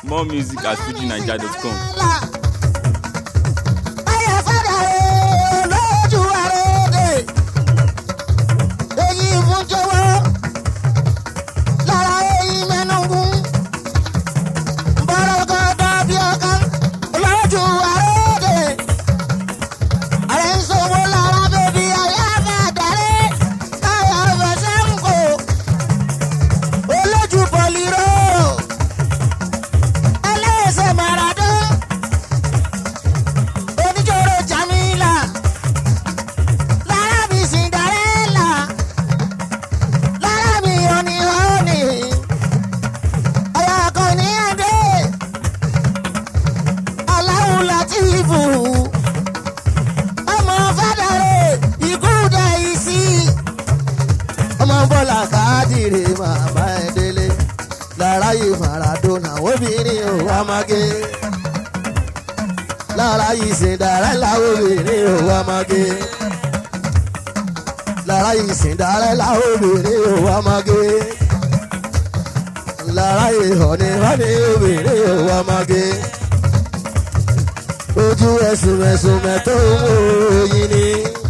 more music at fujinaija.com. Ayé fẹ́rẹ̀ lójú àròdè. Èyí fún jọwọ́. Lára èyí mẹ́nugún. Bọ́lá kan dàbí ọ̀kan lójú àròdè. Àrẹ ń sọ̀wọ́ lára bèbí ayé àgàdàrẹ́. Ayé àfẹsẹ̀ ń kó. Olójú pọ̀lìrò. Ẹlẹ́sẹ̀ Maradona oníjòrò jamila lára mi cinderella lára mi honey honey ọ̀yà kan ní adé aláwọ̀ látìfù ọmọ fàdàrẹ ikú dẹ̀ ìsì ọmọ bọ́lá káàdìrì màmá ẹ̀ délé lára yìí Maradona obìnrin ò wá mágé lára ìsìndarẹ́lá obìnrin ò wá mọ́gé. lára ìsìndarẹ́lá obìnrin ò wá mọ́gé. lára ìhọ̀ni họ́ni obìnrin ò wá mọ́gé. ojú ẹ̀sùn ẹ̀sùn mẹ́tò ń wò yín ni.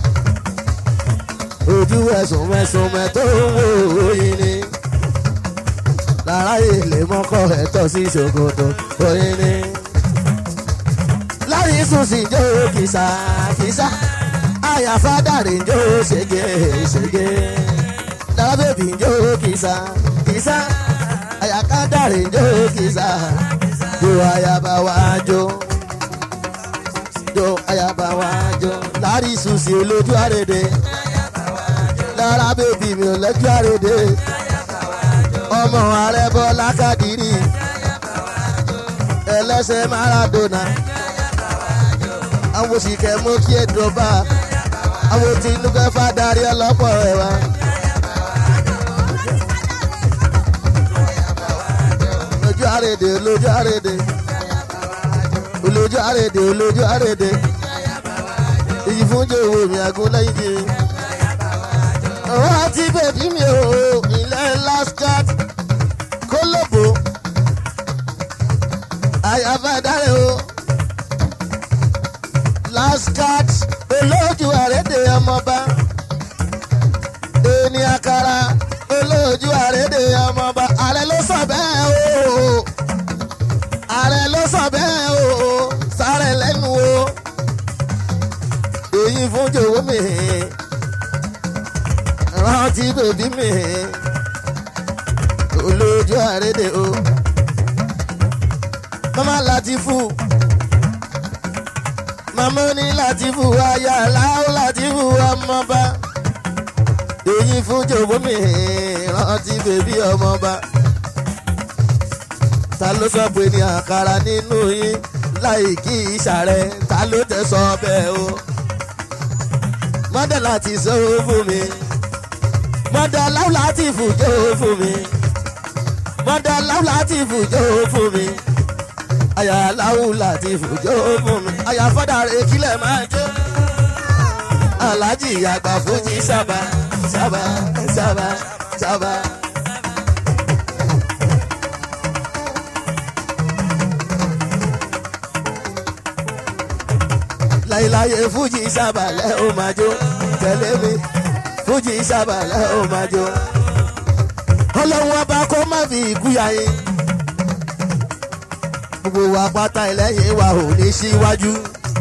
ojú ẹ̀sùn ẹ̀sùn mẹ́tò ń wò yín ni. lára ilé mọ́kọ́ ẹ̀tọ́ sí ṣòkòtò oyin ni lárí sùsì jó kìsà kìsà àyàfá dàrí jó ṣègé ṣègé dára bèbí jó kìsà kìsà àyàká dàrí jó kìsà jó àyàbá wá jó jó àyàbá wá jó lárí sùsì olójú àrèdè dára bèbí mi ò lẹ́jọ́ àrèdè ọmọ ààrẹ bọ́lá kàdírì ẹlẹ́sẹ̀ Maradona àwọn òṣìkẹ́ mú kí ẹ dọ̀bà àwọn Tinubu fàdarí ọlọ́pọ̀ ẹ̀ wá. olójú àrèdè olójú àrèdè olójú àrèdè olójú àrèdè èyí fún jòwó mi àgún lẹ́yìn jì mí. ọ̀rọ̀ àti bèbí mi ò ilẹ̀ lascat kólóbó àyàfà dáre o lascat olójú àrédè ọmọba ẹni àkàrà olójú àrédè ọmọba ààrẹ ló sọ bẹ́ẹ̀ o ààrẹ ló sọ bẹ́ẹ̀ o sáré lẹ́nu o èyí fún jòwó mi rántí bèbí mi olójú àrédè o mama Latifu màmá ní Latifu aya láwù Latifu ọmọba èyí fún jòwó mi rántí bèbí ọmọba ta ló sọ pé ní àkàrà nínú yín láì kí ìṣàrẹ ta ló tẹ sọ bẹ́ẹ̀ o mọ́dà láti sọ fún mi mọ́dà láwù Latifu jó fún mi mọ́dà láwù Latifu jó fún mi àyà aláwù láti fòjó fún mi àyà fọ́dà rẹ̀ kílẹ̀ máa jó. aláàjì àgbà fújì sábà sábà sábà sábà. láyéláyé fújì sábà lẹ́ ó máa jó tẹ̀lé mi fújì sábà lẹ́ ó máa jó. ọlọ́run ọba kó má fi ikú yá yín gbogbo wa pátá ẹlẹ́yìn wa ò ní síwájú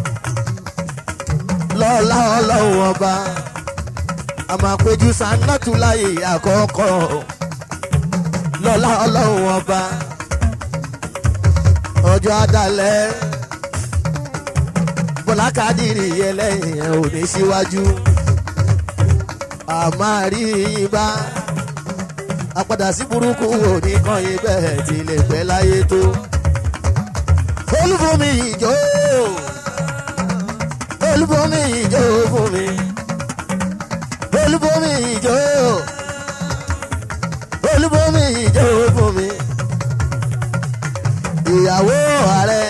lọ́la ọlọ́run ọba a máa péjú sanátù láyé àkọ́kọ́ lọ́la ọlọ́run ọba ọjọ́ adalẹ̀ bọ́lá kádìrì ẹlẹ́yìn ẹ̀ ò ní síwájú a máa rí yín bá àpadà sí burúkú ò ní kàn yín bẹ́ẹ̀ tí lè pẹ́ láyé tó olúbomi ìjó olúbomi ìjó fún mi olúbomi ìjó olúbomi ìjó fún mi ìyàwó ààrẹ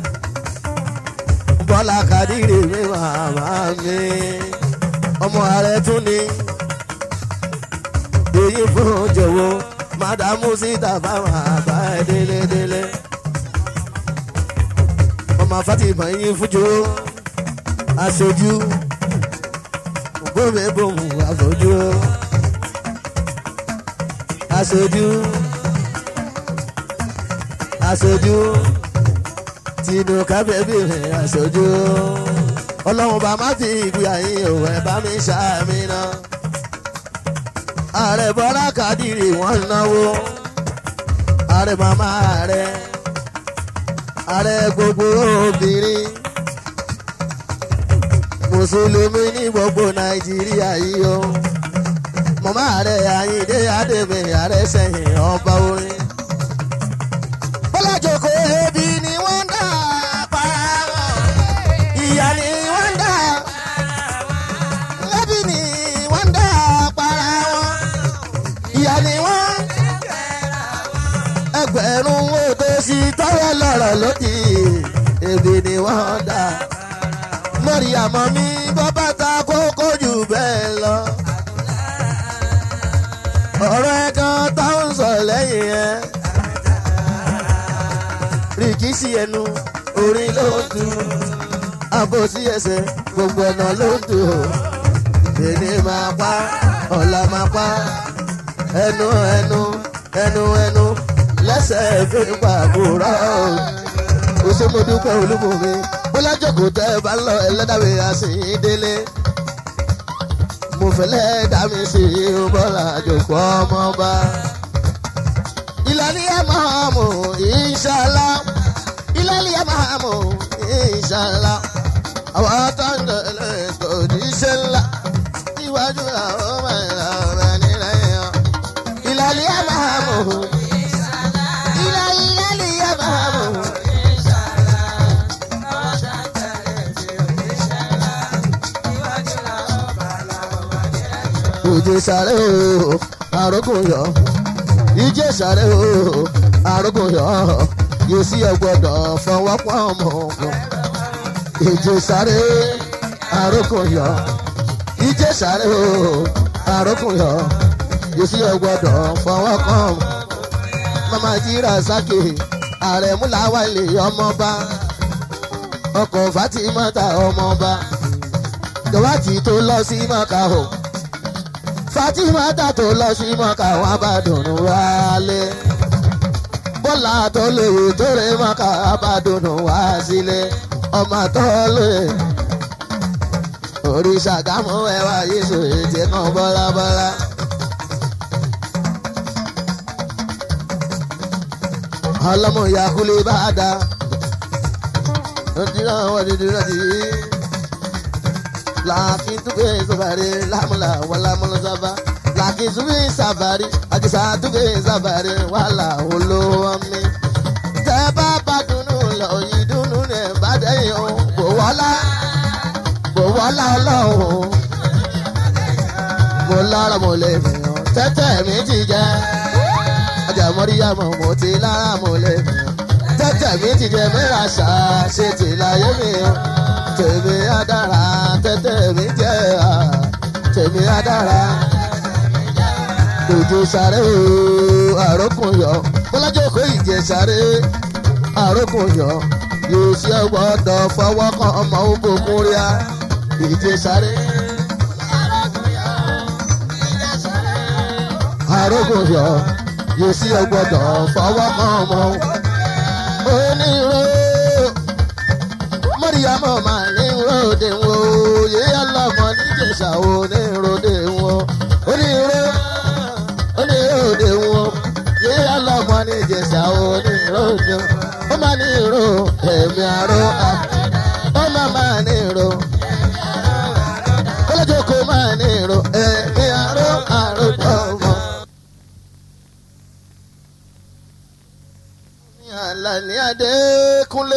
bọ́lá kadìrì mi màmá mi ọmọ ààrẹ tún ni èyí fún jọ̀wọ́ mádàmú síta báwọn àbá ẹ délé délé màmá fatima yín fújú aṣojú bómi bòmù àfojú aṣojú aṣojú tinú kábẹ́bí rẹ̀ aṣojú ọlọ́run bá má fi ìgbé ayé òun ẹ̀ bá mi ṣàmì náà ààrẹ bọ́lá kàdírì wọ́n náwó ààrẹ màmá rẹ̀ ààrẹ gbogbo obìnrin mùsùlùmí ní gbogbo nàìjíríà yìí o màmá rẹ̀ àyíndé àdèmí ààrẹ sẹ́yìn ọba orin. bọ́lá jòkó ebi ni wọ́n dá para wọn ìyá ni wọ́n dá ebi ni wọ́n dá para wọn ìyá ni wọ́n ẹgbẹ̀rún wo tó sì tọ́wọ́ lọ́rọ̀ lódì ebi ni wọ́n dá mọ̀ríyàmọ́ mi bọ́ bàtà kókó jù bẹ́ẹ̀ lọ. ọ̀rọ̀ ẹ̀kan táwọn sọ lẹ́yìn ẹ̀ rìkíṣí ẹnu orin ló ń tu àbòsí ẹsẹ̀ gbogbo ọ̀nà ló ń tu èdè máa pa ọ̀la máa pa ẹnu ẹnu ẹnu ẹnu lẹ́sẹ̀ fi pàbùrọ̀ òṣèmọdúpẹ́ olúmọ̀mí bọ́lá jókòó tẹ́ ẹ bá ń lọ ẹlẹ́dàwé àsìndélé mo fẹ́lẹ́ dá mi sí bọ́lá jókòó ọmọọba ìlànà ẹ̀ máa mú ìṣàlá ìlànà ẹ̀ máa mú ìṣàlá àwọn tó ń tẹ̀lé kò ní ṣe ńlá iwájú àwọn ọmọ ìlà ọ̀rẹ́ nílẹ̀ yẹn ìlànà ẹ̀ máa mú ìlànà ẹ̀ máa mú. ìjẹ sáré o àrógùn yọ ìjẹ sáré o àrógùn yọ yóò sí ọgbọdọ fọwọ́pọ̀ ọmọ ogun ìjẹ sáré àrógùn yọ ìjẹ sáré o àrógùn yọ yóò sí ọgbọdọ fọwọ́pọ̀ ọmọ mama jíra sákè ààrẹ múláwálé ọmọba ọkọ̀ fatimata ọmọba dọ̀wátì tó lọ sí mọ́kà o fatima tàtó lọ sí mọ́kà wọn bá dùnú wálé bọ́lá tó léwu tó rè mọ́kà bá dùnú wá sílé ọmọ tó lè òrìṣà gámú ẹwà yéṣu ètè kan bọ́lábọ́lá. ọlọ́mọ yakule bá dá lọ́dúnrún àwọn dídúró di laakin tuge sabari lamula wala mula saba laakin subi sabari akisa tuge sabari wala olówami. tẹ́bá bá dunu lọ yìí dunu ní ìbàdàn o bò wọ́lá bò wọ́lá ọlọ́run. mo lára mo lè mìíràn tẹ́tẹ́ mi ti jẹ́ ọjà mọ́ríyàmọ̀ mo ti lára mo lè mìíràn tẹ́tẹ́ mi ti jẹ́ mẹ́ra ṣáà ṣe ti láyé mi o tèmi adára tẹ́tẹ́ mi jẹ́ à tèmi adára. Òjò sáré o, àrókùn yọ. Bọ́lájọ́ kò ìjẹ sáré, àrókùn yọ. Yóò ṣe gbọ́dọ̀ fọwọ́ kan ọmọ òbòkun ríà. Ìjẹ sáré. Àrókùn yọ. Yóò ṣe gbọ́dọ̀ fọwọ́ kan ọmọ. Onírò mọ́ríyámọ́ máa ní ròde wo yé ọlọ́mọ níjẹ̀ṣà wo ní ròde wo onírò oníròde wo yé ọlọ́mọ níjẹ̀ṣà wo ní ròde ó máa ní ro ẹ̀mí àrò ó máa máa ní ro kọ́lọ́jọ́ kó máa ní ro ẹ̀mí àrò àrò pọ̀mọ́. Àlàní Adékúnlé.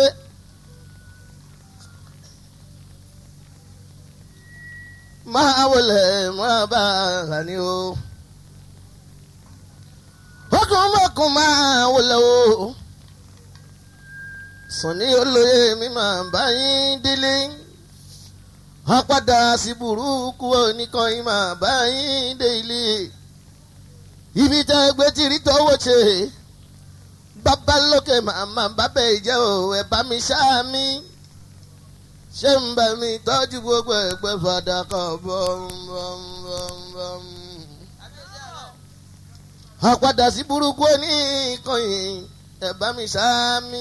máa wọlé máa bá a ní o. Bọ́kùn bọ́kùn máa wọlé o. Sùnní olóye mi máa bá yín délé. Wọ́n padà sí burúkú oníkan yín máa bá yín dé ilé. Ibi tẹ́ gbé tìrí tọ́wọ́ ṣe. babalókè màmá bábẹ́ ìjẹ́ o ẹ bá mi ṣáàmì ṣé ń bá mi tọ́jú gbogbo ẹgbẹ́ fàdákà bọ́m-bọ́m-bọ́m. àpadà sí burúkú ní ìkànnì ẹ bá mi ṣáàmì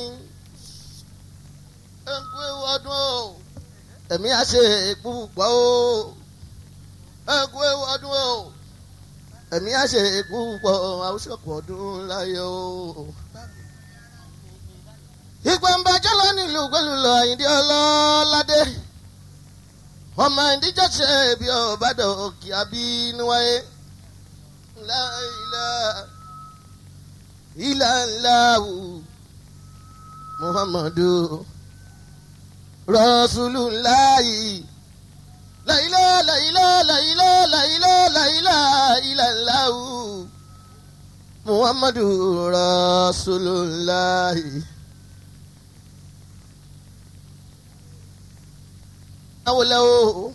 ẹ kú ewu ọdún o ẹ̀mí á ṣe púpọ̀ o ẹ kú ewu ọdún o ẹ̀mí á ṣe púpọ̀ àwùjọpọ̀ ọdún láyé o. ìgbà ń bàjẹ́ lọ nílùú pẹ̀lú lọ àyíndí ọlọ́ládé ọmọ ìdíjọ́ ṣe bí ọ̀bàdàn òkè àbínú wáyé láìlá ilà ńlá wù muhammadu rasulullahi láìlá láìlá láìlá láìlá láìlá ilà ńlá wù muhammadu rasulullahi. awolẹ o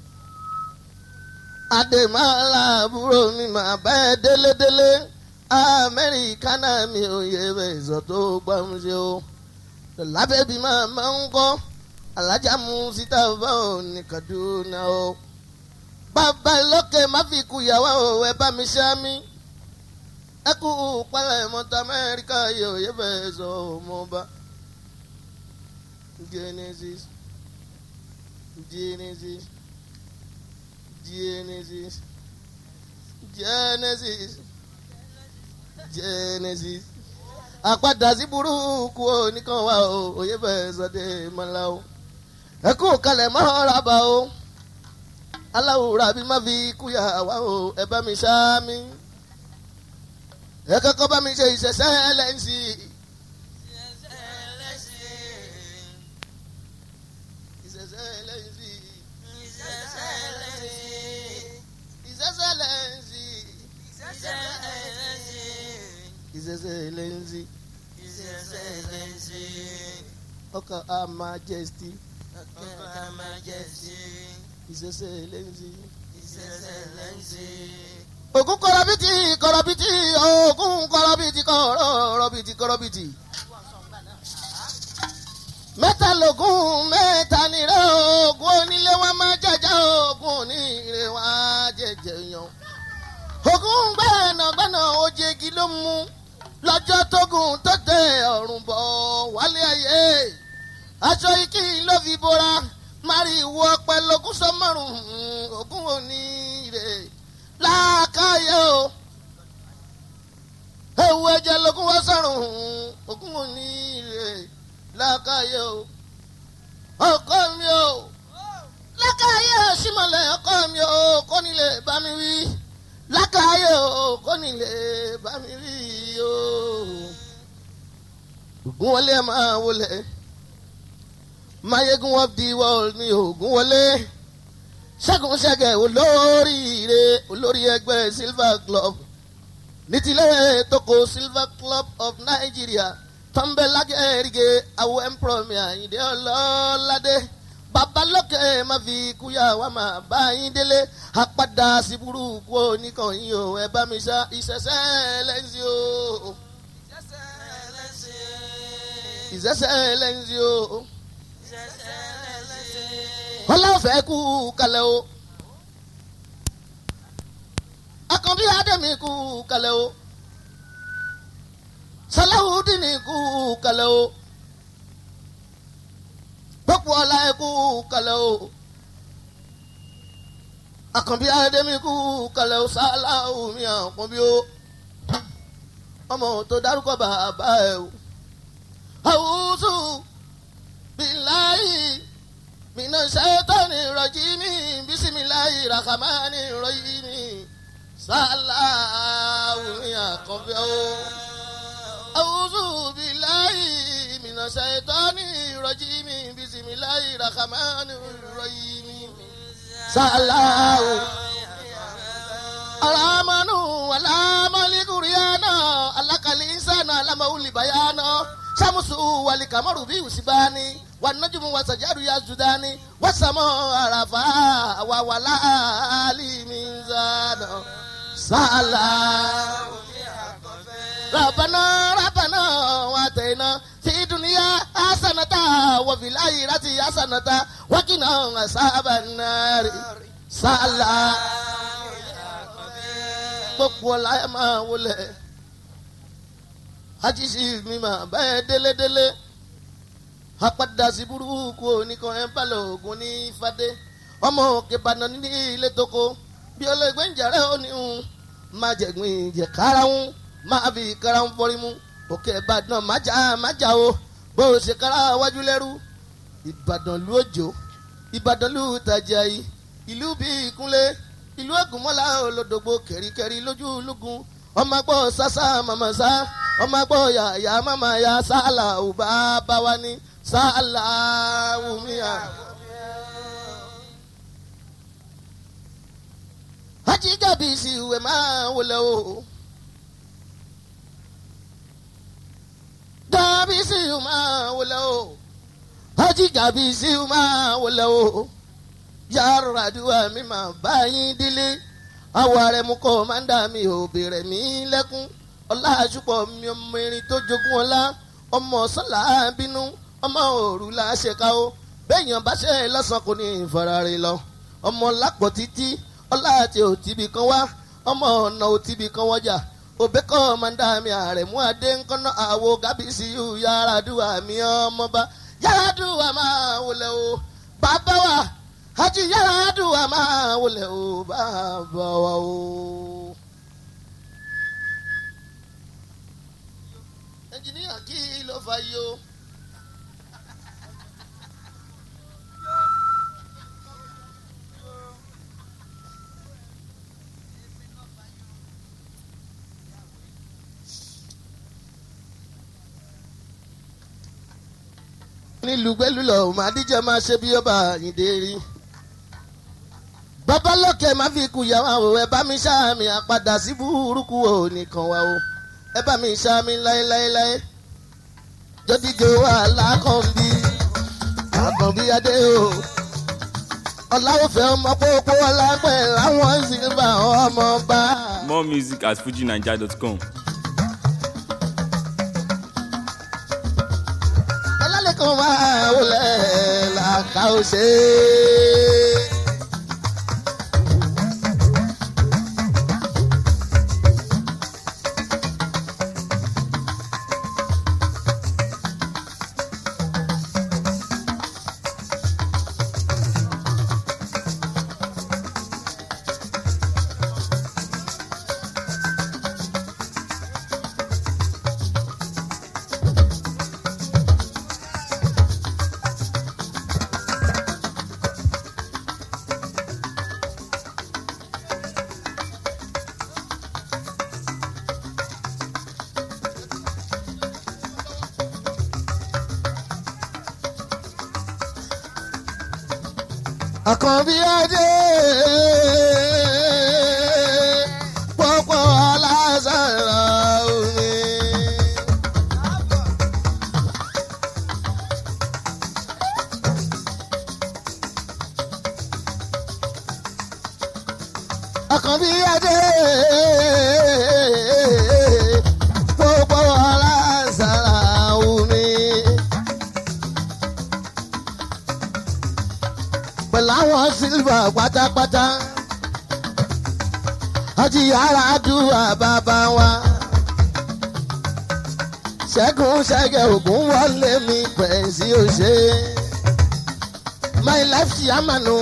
ademala àbúrò mi máa bá ẹ délédélé amẹ́ríkà náà mi ò yẹ bẹ́ẹ̀ sọ tó gbàmúṣe o lábẹ́bí máa máa ń kọ́ alájà mú síta báwo ní kaduna o bàbá lókè má fi kú ìyàwó o ẹ bá mi ṣá mi ẹ kú pálẹ̀ mọ́tò amẹ́ríkà yóò yẹ bẹ́ẹ̀ sọ ọmọ bá genesis. Genesis, Genesis, Genesis, Genesis. Àpadà sí burúkú oníkan wa o, òye bẹ́ẹ̀ sọdẹ mọ́lá o. Ẹ kú kalẹ̀ mọ́ rábà o. Aláwòrán àbí má fi kúyà wá o, ẹ bá mi ṣá mi. Ẹ kọ́kọ́ bá mi ṣe ìṣẹ̀ṣẹ̀ lẹ́ǹsì. Excellency, Oka Her Majesty, His Excellency. Ògún kọ̀rọ̀bìtì kọ̀rọ̀bìtì ògún kọ̀rọ̀bìtì kọ̀rọ̀bìtì kọ̀rọ̀bìtì. Mẹ́ta lògún mẹ́ta nìrẹ́ ògún onílé wa máa jẹjẹ ògún oníire wa jẹjẹ yan. Ògún gbẹ̀nàgbẹ̀nà ojegi ló mú lọ́jọ́ tógun tó tẹ ọ̀run bọ̀ wálé ayé aṣọ ikí ló fi bora mari ìwọ ọpẹ lógún sọmọrùn ògún òní rè láàkáyé o ewu ẹ̀jẹ̀ lógún wá sọrùn ògún òní rè láàkáyé o ọkọ mi o lákàáyé símọ̀lẹ̀ ọkọ mi o kò ní lè bá mi wí lákàáyé o kò ní lè bá mi wí o ògún wọlé ẹ máa wọlé mayegun of the world ni ògún wọlé ṣẹ́gun ṣẹ́gẹ̀ olóríire olórí ẹgbẹ́ silver club nítílẹ̀ tókò silver club of nigeria tọ́ḿbẹ́lágẹ́rìgẹ́ àwọn ẹ̀ńpọ̀rọ̀mì àyíndé ọlọ́ládé babalókè má fi kúyà wá máa bá yín délé apádà sí burúkú oníkànnì o ẹ bá mi ṣá ìṣẹ̀ṣẹ̀ lẹ́sìn o ìṣẹ̀ṣẹ̀ lẹ́sìn o ọlọ́fẹ́ kú kalẹ̀ o akànbí adẹ́mi kú kalẹ̀ o salawudini kú kalẹ̀ o gbogbo ọlá ẹ kú kalẹ̀ o akànbí adẹ́mi kú kalẹ̀ o salawumi àkànbí o ọmọ tó dárúkọ bàbá ẹ o àwùjọ bíláyì mina ṣẹ́tọ́ni rọ̀jìmí bísímiláyì ràkàmánì rọ̀yìmí sàláwùmí àkànbí o. àwùjọ bíláyì mina ṣẹ́tọ́ni rọ̀jìmí bísímiláyì ràkàmánì rọ̀yìmí sàláwù. alamanu alamalikuriana alakalinsana alamawulibayana samusu walikamaru bi usibani wanajumu wasajaru ya zudani wasamo arafa wawala alimizana sala. ربنا ربنا واتينا في الدنيا حسنة وفي الآخرة حسنة وقنا عذاب النار سألا gbogbo ọ̀la ẹ̀ máa wọlé ajísí mi máa bẹ́ẹ̀ délédélé apádà sí burúkú oníkan ẹ̀ ń balẹ̀ ògùn ní fadé ọmọ òkè ìbàdàn ní ilé tóko bí ọlọ́gbẹ́ ń jàrẹ́ ó ní un máa jẹ̀gbìn ìjẹ̀ kára ń máa fi kára ń fọrí mu òkè ìbàdàn májà májà o bó o ṣe kára wájú lẹ́rú ìbàdàn lu òjò ìbàdàn lu tàjà yìí ìlú bíi ìkúnlẹ̀ ìlú ògùnmọ́lá olódògbò kẹ̀ríkẹ̀rí lójú ológun ọmọ gbọ́ sásá màmá sá ọmọ gbọ́ yàyà màmá ya sálà ò bá bá wa ní sálà wùmíà. ajigabi si ìwé máa wọlé o. dàbí sí ìwé máa wọlé o. ajigabi sí ìwé máa wọlé o yàrá àdúrà mi máa bá yín délé àwọ̀ ààrẹ mú kọ́ máńdà mi ò bèrè mí lẹ́kún ọlá àṣùpọ̀ mi ọmọ erin tó jogún ọlá ọmọ sọ́là bínú ọmọ òru la ṣe ká o béèyàn bá ṣe lọ́sàn kò ní ìfarare lọ ọmọ lápò títí ọlá àti òtíbi kan wá ọmọ ọ̀nà òtíbi kan wọ́jà òbí kọ́ máńdà mi ààrẹ mú adé ńkọ́nà àwo gábíyèsí yàrá àdúrà mi ọmọba yàrá àdúrà máa wọlé o bàbá wa hajj yàrá àdúrà máa wọlé o bàbá wa o. ẹnjìníà kí ló fa yìí o. nílùú gbẹ́lúlọ̀ màdíjẹ́ máa ṣe bí ọba àyíndé rí babalọkẹ má fi kú yàrá o ẹ bá mi ṣáàmì àpadà sí burúkú o nìkan wa o ẹ bá mi ṣáàmì láéláéláé jọdíjọ alákànbí àkànbí adé o ọláwọfẹ ọmọ pópó ọlápẹ láwọn sílvà ọmọ bá. More music at fujinaija.com. ọlálẹ́kan máa wọlé làkàó-ṣe. àkànbí adé pọ́pọ́ alásàrà omi. àkànbí adé pọ́pọ́ alásàrà omi. pẹ̀lú àwọn sílvà pátápátá. àti yàrá àdúrà bàbá wa. ṣẹ́gun ṣẹ́gẹ̀ ògún wọlé mi pẹ̀sí òṣè. my life ṣì àmànù.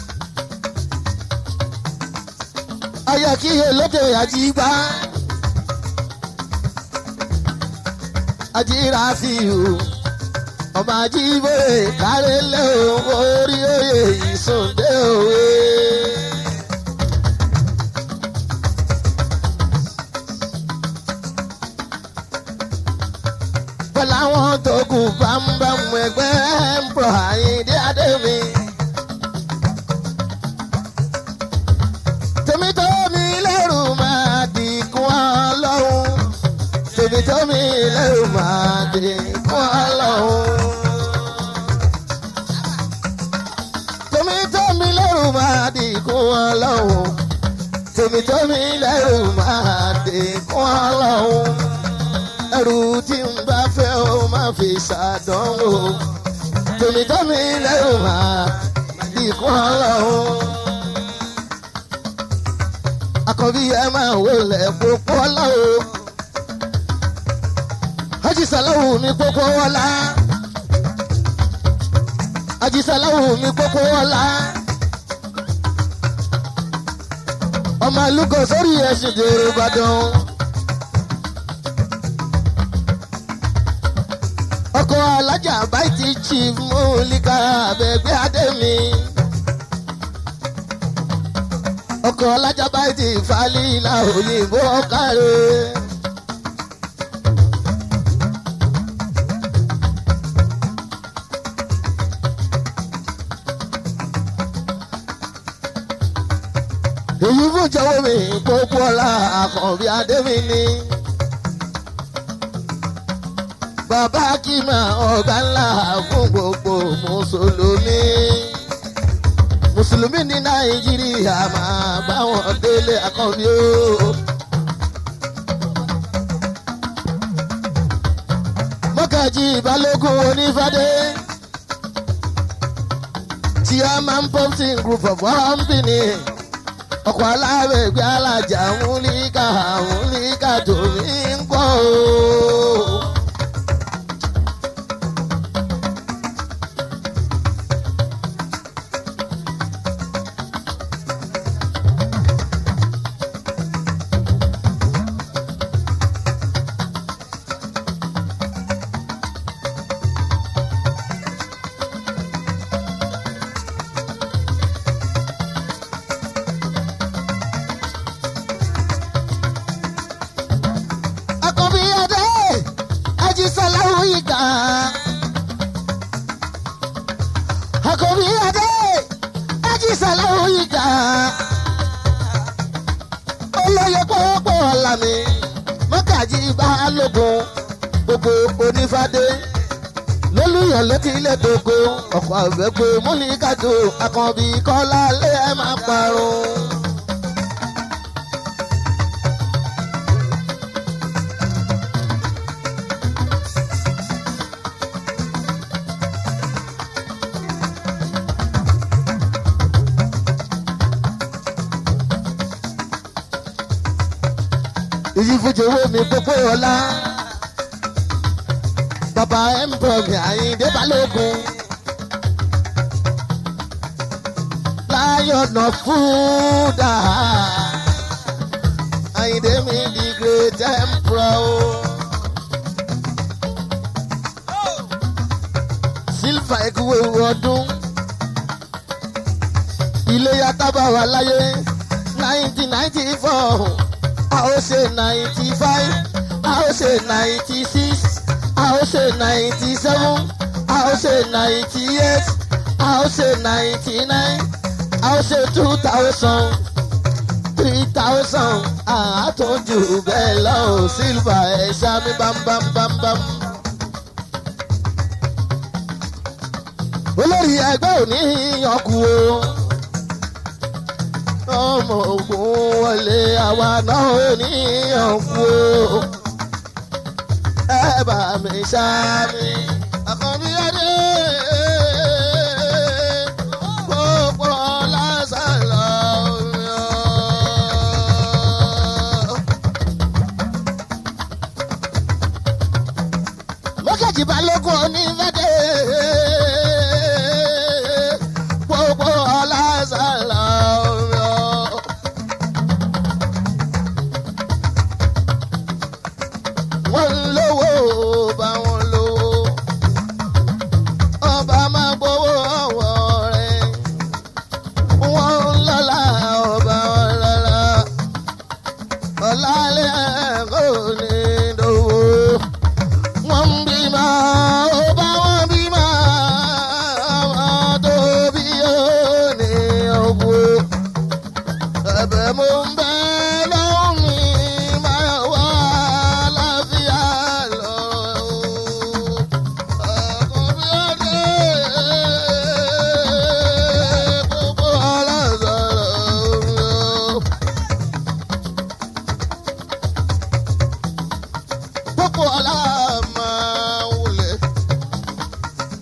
ayọ̀ kí olóde àti gbá. àti ràfíù ọmọ ajíbó kárẹ́lẹ́ òun orí oyè ìsúndé òwe. pẹ̀lú àwọn tó kù bámbámú ẹgbẹ́ ń bọ̀ àyíndé adémi. tèmi tó mi lẹ́rù máa dìkún ọlọ́run tèmi tó mi lẹ́rù máa dìkún ọlọ́run. tèmi tó mi lẹ́rù máa dìkún ọlọ́run tèmi tó mi lẹ́rù máa dìkún ọlọ́run. ẹrù tí ń bá fẹ́ ó máa fi ṣàdánwò tòmítọ́mi lẹ́rù máa ìkún ọlọ́run. Àkànbí ẹ máa wọlé pópó ọlọ́run. Ajísàláwù mi pópó ọlá. Ajísàláwù mi pópó ọlá. Ọmọ àlùkò sórí ẹ̀sìn dèrò Ìbàdàn. Ọkọ̀ alájà báyìí chief Múlíkà Abẹ́gbẹ́ Adémi. Ọkọ̀ alájà báyìí Falila òyìnbó ọ̀kàrẹ́. èyí fún jọ̀wọ́ mi pópó ọlá àkànbí adémi ni. bàbá kìmà ọ̀gá ńlá fún gbogbo mùsùlùmí. mùsùlùmí ní nàìjíríà máa bá wọn délé àkànbí o. mọ́kàjì balógun onífàdé. chairman pumping group of company ọkọ̀ alábẹ̀gbẹ́ alájà múlíkà múlíkà tòmí ń kọ́ o. Àkànbí adé ajísọ́láwù ìgbà. Àkànbí adé ajísọ́láwù ìgbà. olóyè pọ́pọ́ ọ̀la mi mọ́gàjì balógun gbogbo onífádé lólùyàn létí ilé gbogbo ọ̀pọ̀ àgbẹ̀gbẹ̀ múlíkàjò àkànbí kọ́lá lé ẹ̀ máa parun. èyí fújì owó mi gbogbo ọlá bàbá mbọ̀gì àyíndé balógun láyọ̀nà fúdà àyíndé mi di great emperor o. sílfà ẹ̀kúwé ọdún ilé yàtọ̀ wà láyé nineteen ninety four a ó ṣe ninety five a ó ṣe ninety six a ó ṣe ninety seven a ó ṣe ninety eight a ó ṣe ninety nine a ó ṣe two thousand three thousand àtúnjù bẹ́ẹ̀ lọ ò sílvà ẹ̀ ṣámi bámbámbámbám. olórí ẹgbẹ́ òní yanku o ọmọ ogun wọlé àwa náà ò ní yanku o ẹ bá mi ṣáàmì àkànbí adé gbogbo lásán lọ. mọ́kàjì balógun onífẹ́dẹ́ gbogbo lásán lọ. wọ́n ń lówó bá wọn lówó.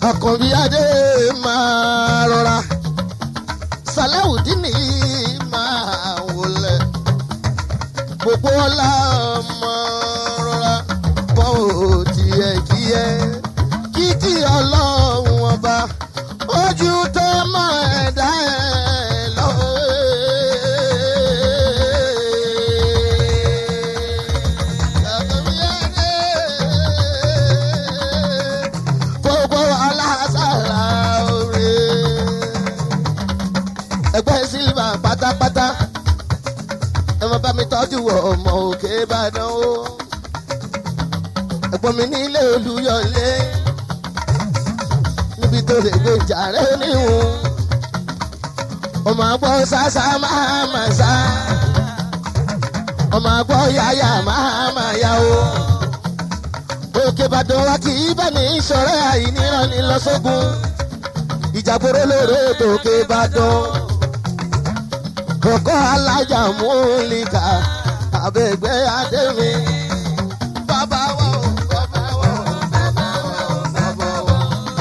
àkànbí adé máa rọra sàláwùdíní máa wọlé gbogbo ọlá ọmọ rọra bọ́ ò tiẹ̀ kíyẹ kíkí ọlọ́run ọba ojú tó mọ ẹ̀dá ẹ̀ lọ́wọ́. gbogbo aláṣàlá oore ẹgbẹ́ sílvà pátápátá ẹ máa bá mi tọ́jú ọmọ òkè ìbàdàn o ẹ̀gbọ́n mi nílé olúyọlé níbi tó lè gbé jàre níhùn ọmọ àgbọ̀ sásá máa mà sá ọmọ àgbọ̀ yáyà máa mà yá o òkè ìbàdàn wa kì í bá ní ìṣọ̀rẹ́ àìníran ní lọ́sọ́gun ìjàgbóró lóore tòkè ìbàdàn kọ̀kọ́ alájà múlíkà àbẹ̀gbẹ́ adémi. bàbá wa ò bàbá wa ò bàbá wa ò bàbá wa.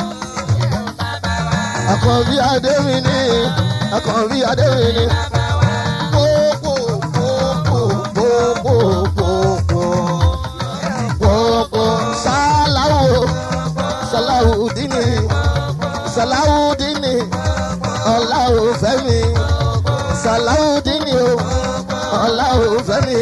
àkànbí adémi ni àkànbí adémi ni. Pópó, pópó, pópó, pópó. Pópó, Sàláwò, Sàláwùdíní, Sàláwùdíní, Ọláwùfẹ́mi sàláwùdíní o ọ̀làwùfẹ́mi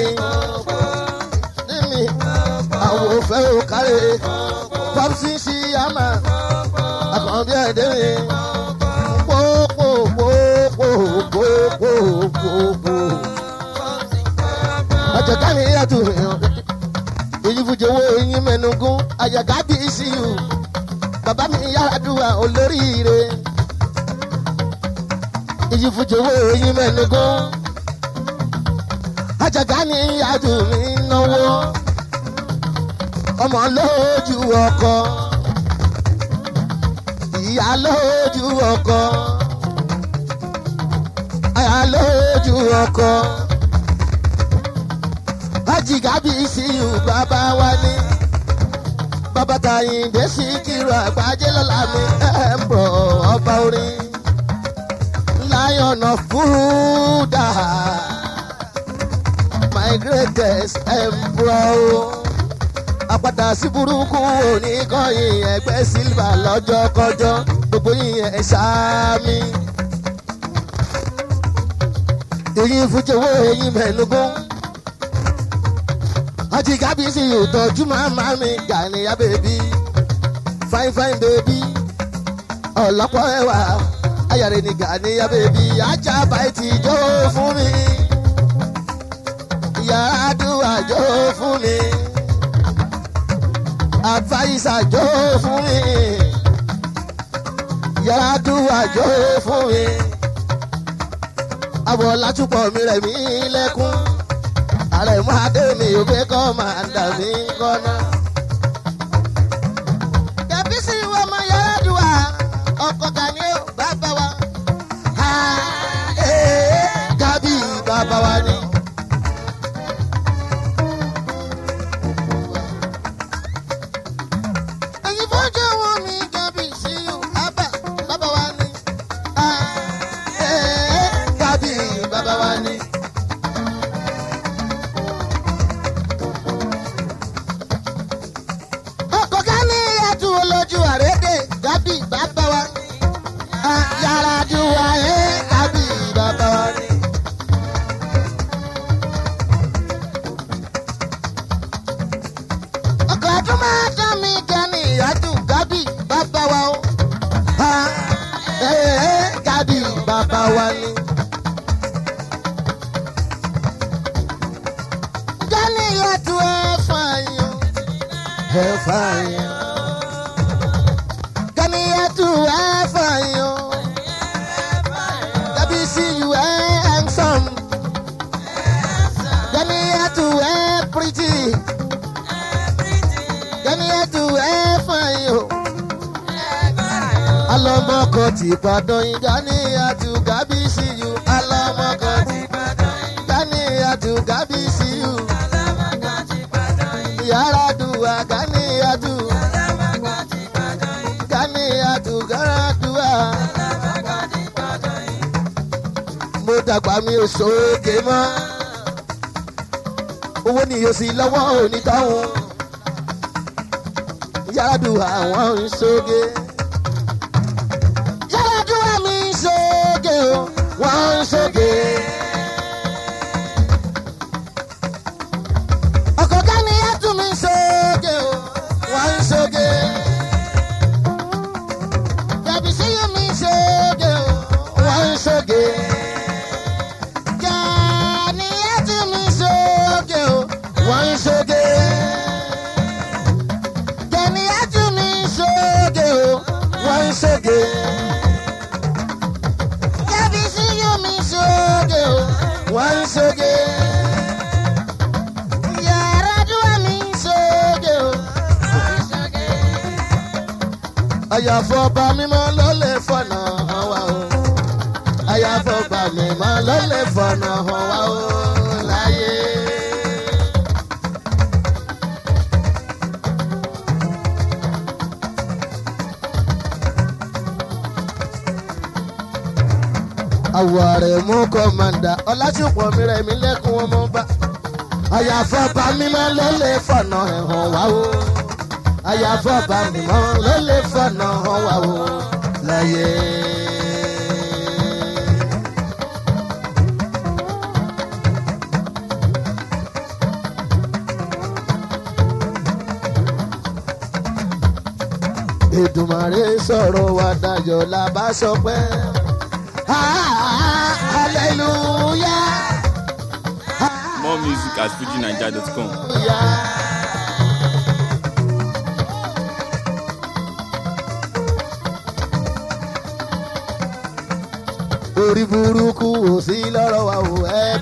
níní àwòfẹ́ ò kárẹ̀ pọ́psí sí àmà àkànbí ẹ̀dẹ́rẹ́ pópó pópó pópó pópó. ọ̀jọ̀ká ni yàtọ̀ èyí fújowó eyín mẹ́nugún àyàká bí sí i bàbá mi yára dùn olóríire èyí fújowó eyín mẹ́nugún. àjàgá ni adùn mi náwó ọmọ lójú ọkọ ìyá lójú ọkọ àyà lójú ọkọ àjìgá bí síyù bàbá wa ní bàbá tàyíǹde sí kírun àgbájé lọ́la mi ẹ̀ ń bọ̀ ọba orin lion of Buddha, my greatest emperor. Àpàtà sí burúkú oníkọ́yìn ẹgbẹ́ sílvà lọ́jọ́ kọjọ́ gbogbo yìnyẹn ẹ̀ sáámi. Èyí fújowó eyín mẹ́nugún. Àti kábíyèsí ìtọ́jú màmá mi Gàníyà bèbí. Fine fine bèbí. Ọ̀lọ́pọ̀ ẹwà ayàrá ni Gàníyà bèbí ajá báyìí jó fún mi yàrá àdúrà jó fún mi àfàyísà jó fún mi yàrá àdúrà jó fún mi àbọ̀ látúpọ̀ mi rẹ̀ mí lẹ́kún ààrẹ mú adé mi ò fẹ́ kọ́ máa dà mí kọ́nà. Dàbí sí ìwọ ọmọ yàrá àdúrà ọkọ̀ Gani ó bàbá wa. Gábì bàbá wa ni. Ẹyin fọ́jọ́ wọn mi Gábì sí ìwọ àbá bàbá wa ni. Gábì bàbá wa ni. Ọkọ̀ Gani ẹ̀tù olójú àrédè Gábì bàbá wa ni yàrá dùwà ẹ̀ tàbí bàbá wa ni. ọkọ̀ ọdún máa tán mi gan ni ìyájú gábì bàbá wa o. gábì bàbá wa ni. gani ìyájú ẹ̀ fààyàn. ẹ̀ fààyàn. gani ìyájú ẹ̀ fààyàn. see you eh, handsome. Gani to eh, pretty. Gani to eh, fine. yo. Alọ́mọkọ ti Ìbàdàn yín Gani to Gabi see you. Alọ́mọkọ ti Ìbàdàn yín Gani to Gabi see you. Yàrá dùwà Gani to Gani dàgbà mi ò sóògè mọ́ owó ni yóò sì lọ́wọ́ onítọ̀hún yàrá àwọn ń sóògè yàrá mi ń sóògè o wọ́n ń sóògè. ọkọ̀ ká ni yàtú mi ń sóògè o wọ́n ń sóògè. Yàbí sí yóò mi ń sóògè o wọ́n ń sóògè. Gani yàtú mi ń sóògè o wọ́n ń sóògè. Gani yàtú mi ń sóògè o wọ́n ń sóògè. Yàbí sí yóò mi ń sóògè o wọ́n ń sóògè. Yàrá dúró mi ń sóògè o wọ́n ń sóògè àyàfọ́ bá mímọ́ ló lè fọ̀nà hàn wá o. àyàfọ́ bá mímọ́ ló lè fọ̀nà hàn wá o láyé. àwọ̀ rẹ̀ mú kọ́mọ̀dà ọlásùpọ̀ mi rẹ̀ mí lẹ́kùn ọmọ bá. àyàfọ́ bá mímọ́ ló lè fọ̀nà hàn wá o àyàfọ́ bá mi mọ́ ló lè fọ̀nà hàn wá o láyé. Èdùmàrè sọ̀rọ̀ wa dayọ̀ la bá sọ pé hallelujah More music at fujinaija.com. hallelujah. orí burúkú ò sí lọ́rọ̀ wa ò ẹ